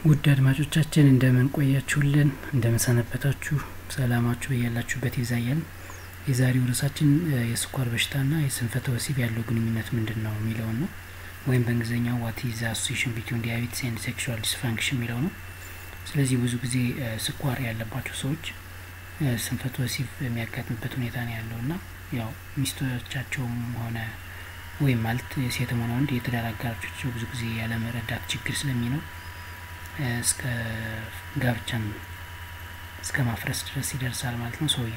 ውድ አድማጮቻችን እንደምን ቆያችሁልን? እንደምን ሰነበታችሁ? ሰላማችሁ ያላችሁበት ይብዛያል። የዛሬው ርዕሳችን የስኳር በሽታና የስንፈተ ወሲብ ያለው ግንኙነት ምንድን ነው የሚለውን ነው። ወይም በእንግሊዝኛው ዋት ኢዝ አሶሲሽን ቢትዊን ዲያቤትስ ኤንድ ሴክሹዋል ዲስፋንክሽን የሚለው ነው። ስለዚህ ብዙ ጊዜ ስኳር ያለባቸው ሰዎች ስንፈተ ወሲብ የሚያጋጥምበት ሁኔታ ነው ያለው እና ያው ሚስቶቻቸውም ሆነ ወይም ማለት ሴትም ሆነ ወንድ የትዳር አጋሮቻቸው ብዙ ጊዜ ያለመረዳት ችግር ስለሚኖር እስከ ጋብቻን እስከ ማፍረስ ድረስ ይደርሳል ማለት ነው። ሰውየው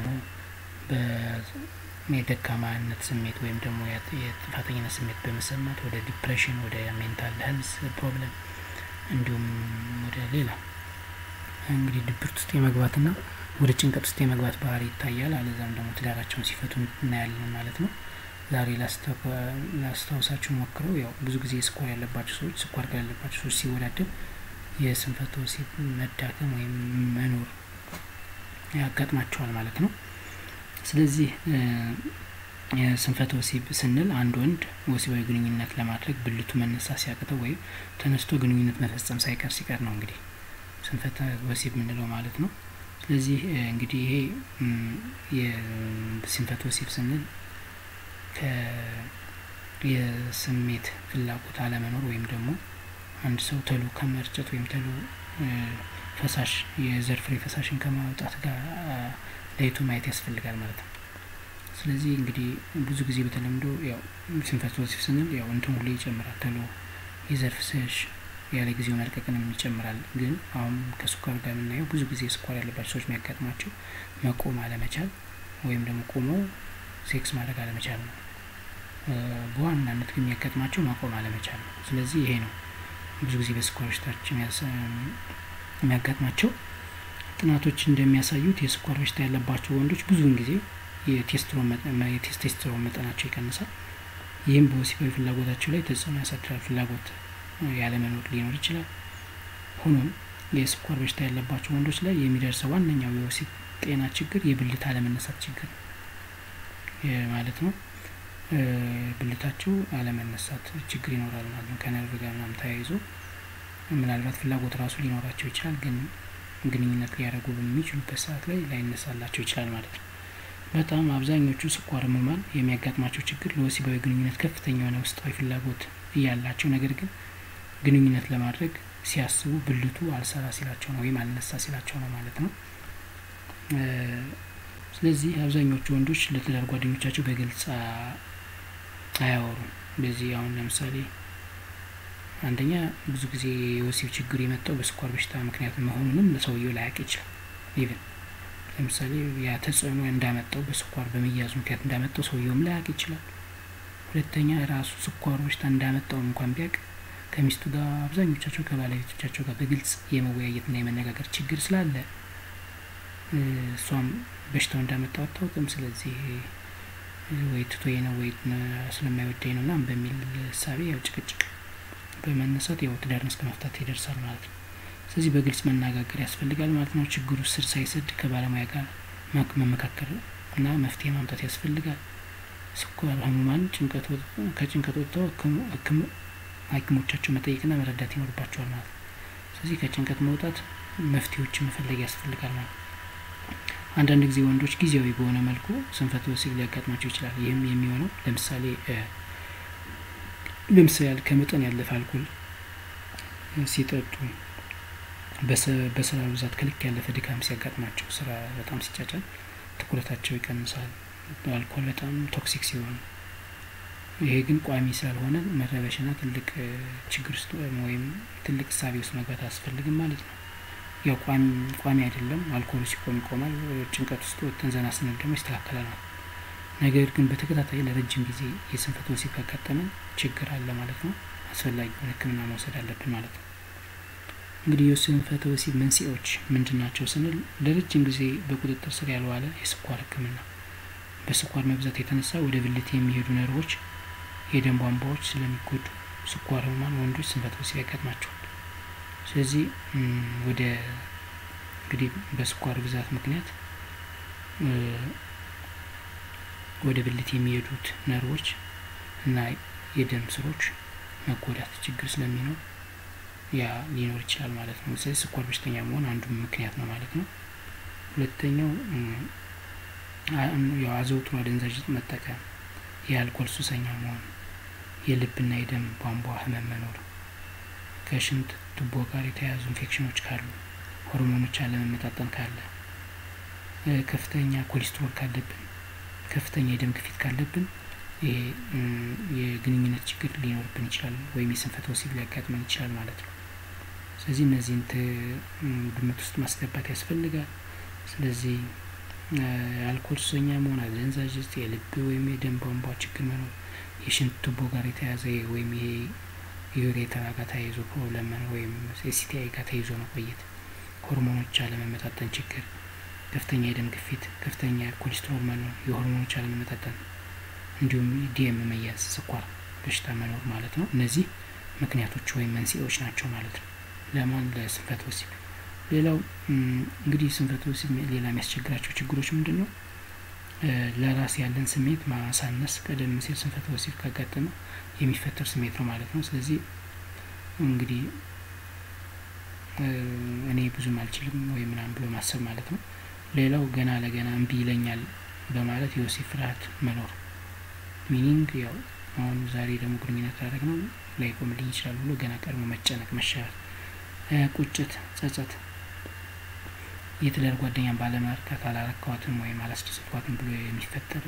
የደካማነት ስሜት ወይም ደግሞ የጥፋተኝነት ስሜት በመሰማት ወደ ዲፕሬሽን፣ ወደ ሜንታል ሄልዝ ፕሮብለም እንዲሁም ወደ ሌላ እንግዲህ ድብርት ውስጥ የመግባትና ወደ ጭንቀት ውስጥ የመግባት ባህሪ ይታያል። አለዛም ደግሞ ትዳራቸውን ሲፈቱ እናያለን ማለት ነው። ዛሬ ላስታውሳችሁ ሞክረው ያው ብዙ ጊዜ ስኳር ያለባቸው ሰዎች ስኳር ጋር ያለባቸው ሰዎች ሲወዳደር የስንፈተ ወሲብ መዳከም ወይም መኖር ያጋጥማቸዋል ማለት ነው። ስለዚህ የስንፈተ ወሲብ ስንል አንድ ወንድ ወሲባዊ ግንኙነት ለማድረግ ብልቱ መነሳት ሲያቅተው ወይም ተነስቶ ግንኙነት መፈጸም ሳይቀር ሲቀር ነው እንግዲህ ስንፈተ ወሲብ የምንለው ማለት ነው። ስለዚህ እንግዲህ ይሄ የስንፈተ ወሲብ ስንል የስሜት ፍላጎት አለመኖር ወይም ደግሞ አንድ ሰው ተሎ ከመርጨት ወይም ተሎ ፈሳሽ የዘር ፍሬ ፈሳሽን ከማውጣት ጋር ለይቶ ማየት ያስፈልጋል ማለት ነው። ስለዚህ እንግዲህ ብዙ ጊዜ በተለምዶ ያው ስንፈተ ወሲብ ስንል ያው እንትን ሁሌ ይጨምራል ተሎ የዘር ፍሳሽ ያለ ጊዜው መልቀቅንም ይጨምራል። ግን አሁን ከስኳር ጋር የምናየው ብዙ ጊዜ ስኳር ያለባቸው ሰዎች የሚያጋጥማቸው መቆም አለመቻል ወይም ደግሞ ቆመው ሴክስ ማድረግ አለመቻል ነው። በዋናነት ግን የሚያጋጥማቸው ማቆም አለመቻል ነው። ስለዚህ ይሄ ነው ብዙ ጊዜ በስኳር በሽታችን የሚያጋጥማቸው። ጥናቶች እንደሚያሳዩት የስኳር በሽታ ያለባቸው ወንዶች ብዙውን ጊዜ የቴስቴስትሮን መጠናቸው ይቀንሳል። ይህም በወሲባዊ ፍላጎታቸው ላይ ተጽዕኖ ያሳድራል። ፍላጎት ያለመኖር ሊኖር ይችላል። ሆኖም የስኳር በሽታ ያለባቸው ወንዶች ላይ የሚደርሰው ዋነኛው የወሲብ ጤና ችግር የብልት አለመነሳት ችግር ማለት ነው። ብልታቸው አለመነሳት ችግር ይኖራል ማለት ነው። ከነርቭ ጋር ምናምን ተያይዞ ምናልባት ፍላጎት ራሱ ሊኖራቸው ይችላል፣ ግን ግንኙነት ሊያደርጉ በሚችሉበት ሰዓት ላይ ላይነሳላቸው ይችላል ማለት ነው። በጣም አብዛኞቹ ስኳር ህሙማን የሚያጋጥማቸው ችግር ለወሲባዊ ግንኙነት ከፍተኛ የሆነ ውስጣዊ ፍላጎት እያላቸው ነገር ግን ግንኙነት ለማድረግ ሲያስቡ ብልቱ አልሰራ ሲላቸው ነው ወይም አልነሳ ሲላቸው ነው ማለት ነው። ስለዚህ አብዛኞቹ ወንዶች ለትዳር ጓደኞቻቸው በግልጽ አያወሩም። በዚህ አሁን ለምሳሌ አንደኛ ብዙ ጊዜ የወሲብ ችግር የመጣው በስኳር በሽታ ምክንያት መሆኑንም ለሰውየው ላያውቅ ይችላል። ኢቭን ለምሳሌ ያ ተጽዕኖ እንዳመጣው በስኳር በመያዙ ምክንያት እንዳመጣው ሰውየውም ላያውቅ ይችላል። ሁለተኛ ራሱ ስኳር በሽታ እንዳመጣው እንኳን ቢያውቅ ከሚስቱ ጋር አብዛኞቻቸው ከባለቤቶቻቸው ጋር በግልጽ የመወያየትና የመነጋገር ችግር ስላለ እሷም በሽታው እንዳመጣው አታውቅም። ስለዚህ ወይ ትቶኝ ነው ወይ ስለማይወደኝ ነው ምናምን በሚል እሳቤ ያው ጭቅጭቅ በመነሳት ያው ትዳርን እስከ መፍታት ይደርሳል ማለት ነው። ስለዚህ በግልጽ መነጋገር ያስፈልጋል ማለት ነው። ችግሩ ስር ሳይሰድ ከባለሙያ ጋር መመካከር እና መፍትሄ ማምጣት ያስፈልጋል። ስኳር ህሙማን ከጭንቀት ወጥተው ሐኪሞቻቸው መጠየቅና መረዳት ይኖርባቸዋል ማለት ነው። ስለዚህ ከጭንቀት መውጣት መፍትሄዎችን መፈለግ ያስፈልጋል ማለት ነው። አንዳንድ ጊዜ ወንዶች ጊዜያዊ በሆነ መልኩ ስንፈተ ወሲብ ሊያጋጥማቸው ይችላል። ይህም የሚሆነው ለምሳሌ ለምሳሌ ከመጠን ያለፈ አልኮል ሲጠጡ፣ በስራ ብዛት ከልክ ያለፈ ድካም ሲያጋጥማቸው፣ ስራ በጣም ሲጫጫን ትኩረታቸው ይቀንሳል። አልኮል በጣም ቶክሲክ ሲሆን፣ ይሄ ግን ቋሚ ስላልሆነ መረበሽና ትልቅ ችግር ውስጥ ወይም ትልቅ እሳቤ ውስጥ መግባት አያስፈልግም ማለት ነው። ያው ቋሚ አይደለም። አልኮሉ ሲቆም ይቆማል። ጭንቀት ውስጥ ወጥተን ዘና ስንል ደግሞ ይስተካከላል ማለት ነገር ግን በተከታታይ ለረጅም ጊዜ የስንፈተ ወሲብ ካጋጠመን ችግር አለ ማለት ነው። አስፈላጊውን ሕክምና መውሰድ አለብን ማለት ነው። እንግዲህ የስንፈተ ወሲብ መንስኤዎች ምንድን ናቸው ስንል ለረጅም ጊዜ በቁጥጥር ስር ያልዋለ የስኳር ሕክምና፣ በስኳር መብዛት የተነሳ ወደ ብልት የሚሄዱ ነርቮች፣ የደም ቧንቧዎች ስለሚጎዱ ስኳር ህሙማን ወንዶች ስንፈተ ወሲብ ያጋጥማቸዋል። ስለዚህ ወደ እንግዲህ በስኳር ብዛት ምክንያት ወደ ብልት የሚሄዱት ነርቮች እና የደም ስሮች መጎዳት ችግር ስለሚኖር ያ ሊኖር ይችላል ማለት ነው። ስለዚህ ስኳር በሽተኛ መሆን አንዱ ምክንያት ነው ማለት ነው። ሁለተኛው ያው አዘውትሮ አደንዛዥ እጽ መጠቀም፣ የአልኮል ሱሰኛ መሆን፣ የልብና የደም ቧንቧ ህመም መኖር፣ ከሽንት ቱቦ ጋር የተያያዙ ኢንፌክሽኖች ካሉ፣ ሆርሞኖች አለመመጣጠን ካለ፣ ከፍተኛ ኮሌስትሮል ካለብን፣ ከፍተኛ የደም ግፊት ካለብን ይሄ የግንኙነት ችግር ሊኖርብን ይችላል ወይም የስንፈተ ወሲብ ሊያጋጥመን ይችላል ማለት ነው። ስለዚህ እነዚህን ግምት ውስጥ ማስገባት ያስፈልጋል። ስለዚህ አልኮል ሱሰኛ መሆን፣ አደንዛዥ እጽ፣ የልብ ወይም የደም ቧንቧ ችግር መኖር፣ የሽንት ቱቦ ጋር የተያዘ ወይም ይሄ ዩሬተራ ጋር ተያይዞ ፕሮብለም መኖር ወይም ኤስቲአይ ጋር ተይዞ መቆየት፣ ሆርሞኖች አለመመጣጠን ችግር፣ ከፍተኛ የደም ግፊት፣ ከፍተኛ ኮሌስትሮል መኖር፣ የሆርሞኖች አለመመጣጠን እንዲሁም ዲኤም መያዝ፣ ስኳር በሽታ መኖር ማለት ነው። እነዚህ ምክንያቶች ወይም መንስኤዎች ናቸው ማለት ነው ለማን ለስንፈተ ወሲብ። ሌላው እንግዲህ ስንፈተ ወሲብ ሌላ የሚያስቸግራቸው ችግሮች ምንድን ነው? ለራስ ያለን ስሜት ማሳነስ፣ ቀደም ሲል ስንፈተ ወሲብ ካጋጠመ የሚፈጠር ስሜት ነው ማለት ነው። ስለዚህ እንግዲህ እኔ ብዙም አልችልም ወይ ምናምን ብሎ ማሰብ ማለት ነው። ሌላው ገና ለገና እምቢ ይለኛል በማለት የወሲብ ፍርሃት መኖር ሚኒንግ ያው አሁን ዛሬ ደግሞ ግንኙነት ላደረግ ነው ላይቆምልኝ ይችላል ብሎ ገና ቀድሞ መጨነቅ፣ መሻር፣ ቁጭት፣ ጸጸት፣ የትዳር ጓደኛን ባለማርካት አላረካዋትም ወይም አላስደሰትኳትም ብሎ የሚፈጠር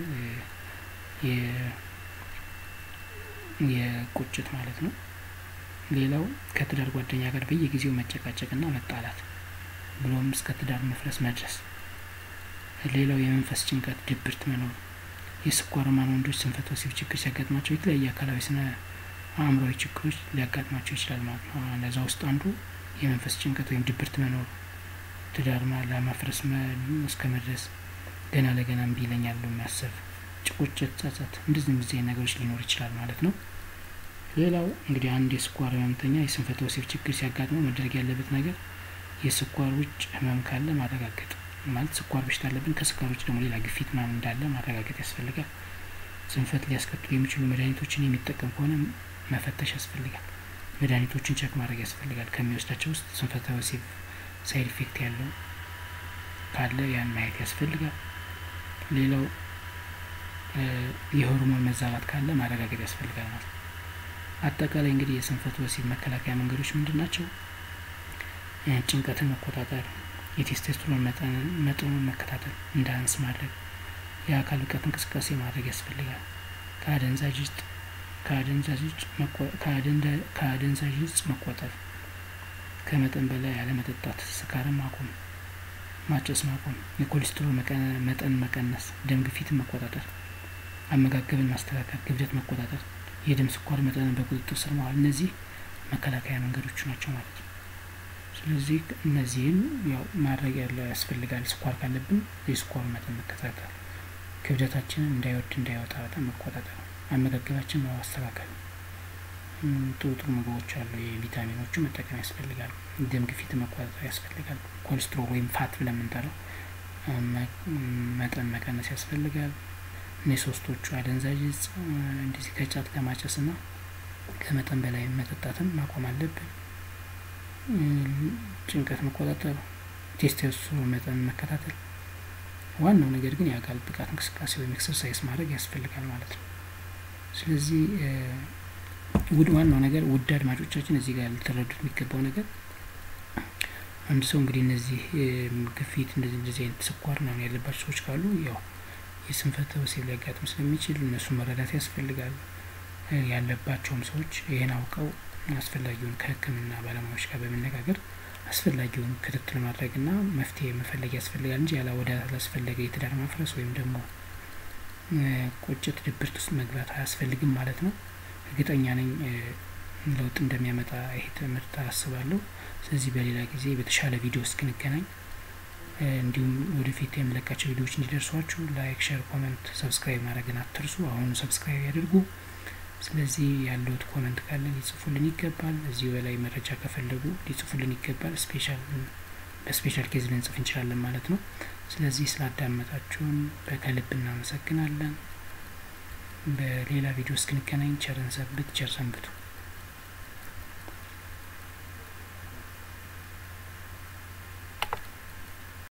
የቁጭት ማለት ነው። ሌላው ከትዳር ጓደኛ ጋር በየጊዜው መጨቃጨቅና መጣላት ብሎም እስከ ትዳር መፍረስ መድረስ። ሌላው የመንፈስ ጭንቀት፣ ድብርት መኖር የስኳር ህሙማን ወንዶች ስንፈተ ወሲብ ችግር ሲያጋጥማቸው የተለያየ አካላዊ ስነ አእምሯዊ ችግሮች ሊያጋጥማቸው ይችላል ማለት ነው። ለዛ ውስጥ አንዱ የመንፈስ ጭንቀት ወይም ድብርት መኖር፣ ትዳር ለማፍረስ እስከ መድረስ፣ ገና ለገና እምቢ ይለኛል ብሎ የሚያስብ ጭቁጭት፣ ጸጸት፣ እንደዚህ እንደዚህ ነገሮች ሊኖር ይችላል ማለት ነው። ሌላው እንግዲህ አንድ የስኳር ህመምተኛ የስንፈተ ወሲብ ችግር ሲያጋጥመው መደረግ ያለበት ነገር የስኳር ውጭ ህመም ካለ ማረጋገጥ ማለት ስኳር በሽታ አለብን፣ ከስኳር ውጭ ደግሞ ሌላ ግፊት ምናምን እንዳለ ማረጋገጥ ያስፈልጋል። ስንፈት ሊያስከትሉ የሚችሉ መድኃኒቶችን የሚጠቀም ከሆነ መፈተሽ ያስፈልጋል። መድኃኒቶችን ቸክ ማድረግ ያስፈልጋል። ከሚወስዳቸው ውስጥ ስንፈተ ወሲብ ሳይድ ኢፌክት ያለው ካለ ያን ማየት ያስፈልጋል። ሌላው የሆርሞን መዛባት ካለ ማረጋገጥ ያስፈልጋል ማለት ነው። አጠቃላይ እንግዲህ የስንፈተ ወሲብ መከላከያ መንገዶች ምንድን ናቸው? ጭንቀትን መቆጣጠር የቴስቴስትሮን መጠኑን መከታተል፣ እንዳያንስ ማድረግ፣ የአካል ብቃት እንቅስቃሴ ማድረግ ያስፈልጋል። ከአደንዛዥ እጽ ከአደንዛዥ እጽ መቆጠብ፣ ከመጠን በላይ ያለመጠጣት፣ ስካርን ማቆም፣ ማጨስ ማቆም፣ የኮሌስትሮል መጠን መቀነስ፣ ደም ግፊትን መቆጣጠር፣ አመጋገብን ማስተካከል፣ ክብደት መቆጣጠር፣ የደም ስኳር መጠንን በቁጥጥር ስር መዋል፣ እነዚህ መከላከያ መንገዶቹ ናቸው ማለት ነው። ስለዚህ እነዚህም ያው ማድረግ ያለ ያስፈልጋል። ስኳር ካለብን የስኳር መጠን መከታተል፣ ክብደታችንን እንዳይወድ እንዳይወጣ በጣም መቆጣጠር፣ አመጋገባችን ማስተካከል፣ ጥሩ ጥሩ ምግቦች አሉ፣ የቪታሚኖቹ መጠቀም ያስፈልጋል። ደም ግፊት መቆጣጠር ያስፈልጋል። ኮሌስትሮል ወይም ፋት ብለን የምንጠራው መጠን መቀነስ ያስፈልጋል። እኔ ሶስቶቹ አደንዛዥ እጽ እንደዚህ ከጫት ከማጨስ ና ከመጠን በላይ መጠጣትን ማቆም አለብን። ጭንቀት መቆጣጠር፣ ቴስቴስትሮን መጠን መከታተል። ዋናው ነገር ግን የአካል ብቃት እንቅስቃሴ ወይም ኤክሰርሳይዝ ማድረግ ያስፈልጋል ማለት ነው። ስለዚህ ውድ ዋናው ነገር ውድ አድማጮቻችን እዚህ ጋር ልትረዱት የሚገባው ነገር አንድ ሰው እንግዲህ እነዚህ ግፊት እንደዚህ እንደዚህ አይነት ስኳር ምናምን ያለባቸው ሰዎች ካሉ ያው የስንፈተ ወሲብ ሊያጋጥም ስለሚችል እነሱ መረዳት ያስፈልጋል። ያለባቸውም ሰዎች ይህን አውቀው አስፈላጊውን ከሕክምና ባለሙያዎች ጋር በመነጋገር አስፈላጊውን ክትትል ማድረግና መፍትሄ መፈለግ ያስፈልጋል እንጂ ያላ ወደ አላስፈለገ የትዳር ማፍረስ ወይም ደግሞ ቁጭት፣ ድብርት ውስጥ መግባት አያስፈልግም ማለት ነው። እርግጠኛ ነኝ ለውጥ እንደሚያመጣ ይሄ ትምህርት አስባለሁ። ስለዚህ በሌላ ጊዜ በተሻለ ቪዲዮ እስክንገናኝ እንዲሁም ወደፊት የምለቃቸው ቪዲዮዎች እንዲደርሷችሁ ላይክ፣ ሼር፣ ኮመንት፣ ሰብስክራይብ ማድረግን አትርሱ። አሁኑ ሰብስክራይብ ያድርጉ። ስለዚህ ያለውት ኮመንት ካለ ሊጽፉልን ይገባል። እዚህ በላይ መረጃ ከፈለጉ ሊጽፉልን ይገባል። ስፔሻል በስፔሻል ኬዝ ልንጽፍ እንችላለን ማለት ነው። ስለዚህ ስላዳመጣችሁን በከልብ እናመሰግናለን። በሌላ ቪዲዮ እስክንገናኝ ቸርን ሰብት ቸር ሰንብቱ።